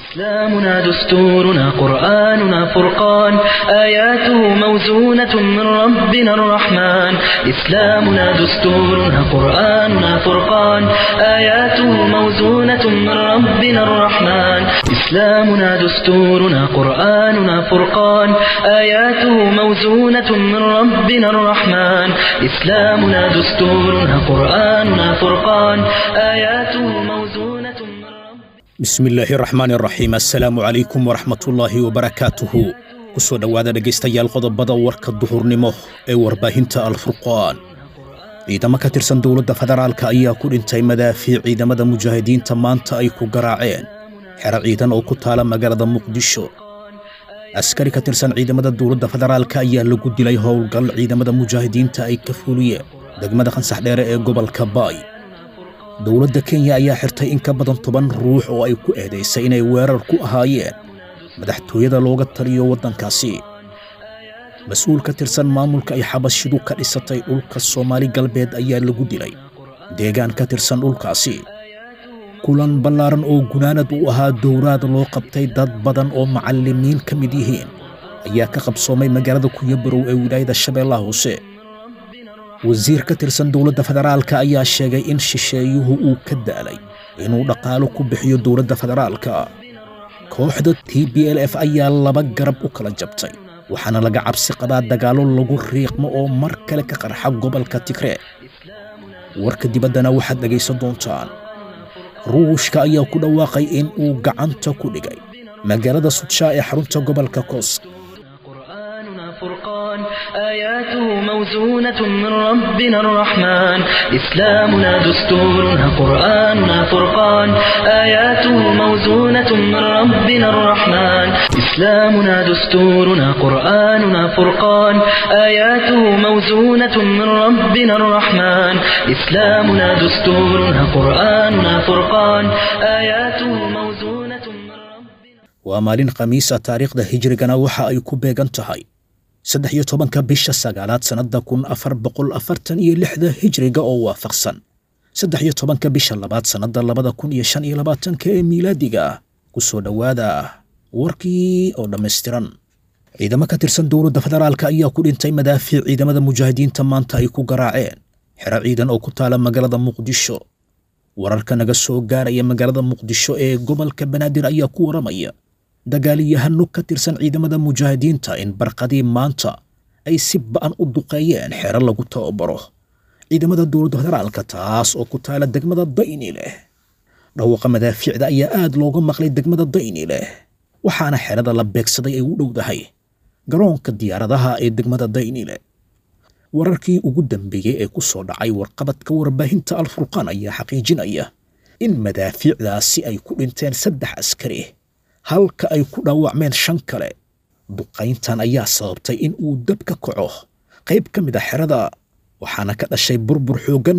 إسلامنا دستورنا قرآننا فرقان آياته موزونة من ربنا الرحمن إسلامنا دستورنا قرآننا فرقان آياته موزونة من ربنا الرحمن إسلامنا دستورنا قرآننا فرقان آياته موزونة من ربنا الرحمن إسلامنا دستورنا قرآننا فرقان آياته موزونة من ربنا bismillaahi raxmaan raxiim assalaamu calaykum waraxmatullaahi wabarakaatuhu ku soo dhowaada dhegaystayaal qodobada warka duhurnimo ee warbaahinta alfurqaan ciidamo ka tirsan dowladda federaalka ayaa ku dhintay madaafiic ciidamada mujaahidiinta maanta ay ku garaaceen xero ciidan oo ku taala magaalada muqdisho askari ka tirsan ciidamada dowladda federaalka ayaa lagu dilay howlgal ciidamada mujaahidiinta ay ka fuliyeen degmada khansax dheere ee gobolka baay dowladda kenya ayaa xirtay in ka badan toban ruux oo ay ku eedaysay inay weerar ku ahaayeen madaxtooyada looga taliyo waddankaasi mas-uul ka tirsan maamulka ay xabashidu ka dhisatay dhulka soomaali galbeed ayaa lagu dilay deegaan ka tirsan dhulkaasi kulan ballaaran oo gunaanad u ahaa dowraad loo qabtay dad badan oo macallimiin ka mid yihiin ayaa ka qabsoomay magaalada kunyabarow ee wilaayada shabeellaha hoose wasiir ka tirsan dowladda federaalka ayaa sheegay in shisheeyuhu uu ka daalay inuu dhaqaalo ku bixiyo dowladda federaalka kooxda t b l f ayaa laba garab u kala jabtay waxaana laga cabsi qabaa dagaallo lagu riiqmo oo mar kale ka qarxa gobolka tigree warka dibaddana waxaad dhegaysan doontaan ruushka ayaa ku dhawaaqay in uu gacanta ku dhigay magaalada sudshaa ee xarunta gobolka koos قرآننا فرقان آياته موزونة من ربنا الرحمن إسلامنا دستورنا قرآننا فرقان آياته موزونة من ربنا الرحمن إسلامنا دستورنا قرآننا فرقان آياته موزونة من ربنا الرحمن إسلامنا دستورنا قرآننا فرقان آياته موزونة من ربنا waa maalin khamiisa taariikhda hijrigana waxa ay ku beegan tahay saddex iyo tobanka bisha sagaalaad sannadda kun afar boqol afartan iyo lixda hijriga oo waafaqsan saddex iyo tobanka bisha labaad sannadda labada kun iyo shan iyo labaatanka ee miilaadiga ah ku soo dhowaada warkii oo dhammaystiran ciidamo ka tirsan dowladda federaalka ayaa ku dhintay madaafiic ciidamada mujaahidiinta maanta ay ku garaaceen xero ciidan oo ku taala magaalada muqdisho wararka naga soo gaaraya magaalada muqdisho ee gobolka banaadir ayaa ku waramaya dagaaliyahano ka tirsan ciidamada mujaahidiinta in barqadii maanta ay si ba'an u duqeeyeen xero lagu tababaro ciidamada dowladda federaalka taas oo ku taala degmada dayni leh dhawaaqa madaafiicda ayaa aad looga maqlay degmada dayni leh waxaana xerada la beegsaday ay u dhowdahay garoonka diyaaradaha ee degmada dayni leh wararkii ugu dambeeyey ee ku soo dhacay warqabadka warbaahinta alfurqaan ayaa xaqiijinaya in madaafiicdaasi ay ku dhinteen saddex askari halka ay ku dhaawacmeen shan kale duqayntan ayaa sababtay in uu dab ka kaco qayb ka mid a xerada waxaana ka dhashay burbur xooggan